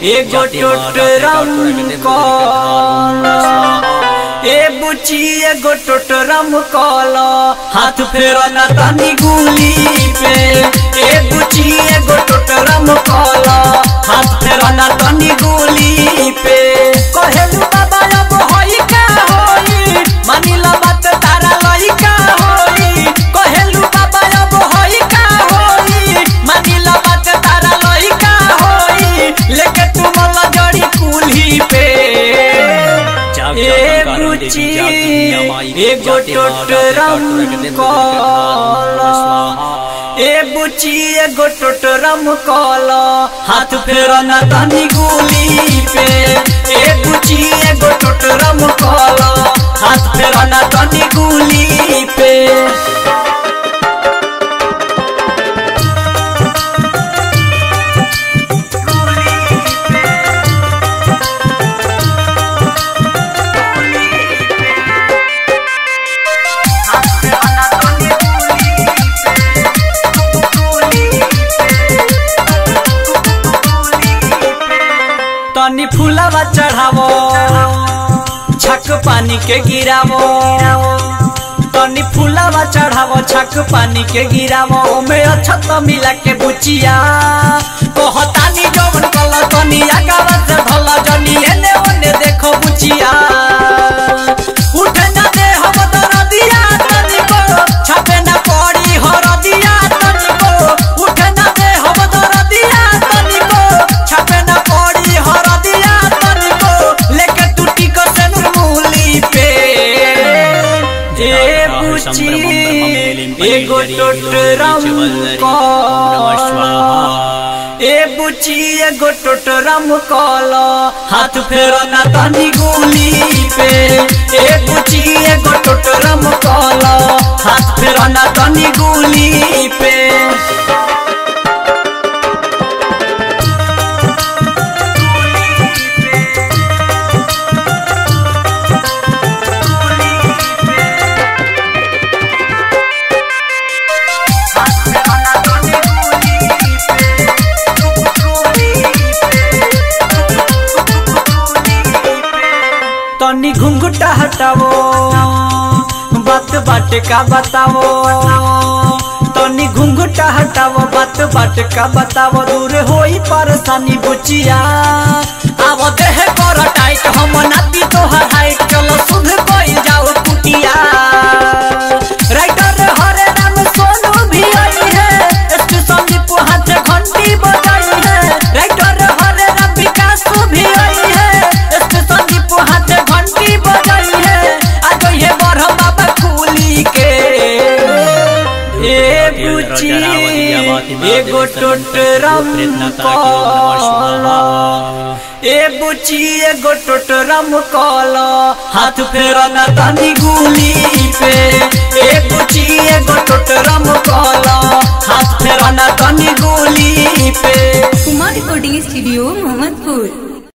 एगो टोटरम कल ए बुची एगो टोटरम कल हाथ फेरो ना तनी गुली पे ए बुची एगो टोटरम कल हाथ फेरो ना तनी गुली पे कहेलू बाबा अब होई का होई मानिला बात तारा लइका होई कहेलू बाबा अब होई का होई मानिला बात तारा लइका होई लेके तुम जड़ी कुल्ही पे ए बुची एगो टोटरम कल ए बुची एगो टोटरम कल हाथ फेरो ना तनी गुली पे ए बुची एगो टोटरम कल हाथ फेरो ना तनी गुली पे तनी फूलवा चढ़ावो छक पानी के गिरावो तनी फूलवा चढ़ावो छक पानी के गिरावो ओमे अच्छा तो मिला के बुचिया कहतानी जवन कल तनी आगावा से धल जनी एने ओने देखो बुचिया उठे ना दे हम दरदिया तनी को छपे ना पड़ी हरदिया तनी को उठे ना दे हम दरदिया तनी को छपे ना पड़ी हरदिया तनी को लेके टूटी को से मूली पे ए बुची एगो टोटरम कल ए बुची एगो टोटरम कल हाथ फेरो ना तनी गुली पे ए बुची एगो टोटरम कल हाथ फेरो ना तनी गुली पे तनी घुंघटा हटावो बात बाट का बतावो तनी घुंघटा हटावो बात बाट का बतावो दूर होई परेशानी बुचिया आवो देह कर टाइट हम नाती तोहर हाइट चलो सुध कोई जाओ कुटिया राइटर हरे राम सोनू भी आई है स्टेशन दीपू हाथ घंटी बजाई है राइटर हरे राम विकास भी आई है स्टेशन दीपू हाथ घंटी बजाई है आज ये बरह बाबा कुली के ए बुची एगो टोटरम कल ए बुची एगो टोटरम कल हाथ फेरो ना तनी गुली पे ए बुची एगो टोटरम कल हाथ फेरो ना तनी गुली पे कुमार रिकॉर्डिंग स्टूडियो मोहम्मदपुर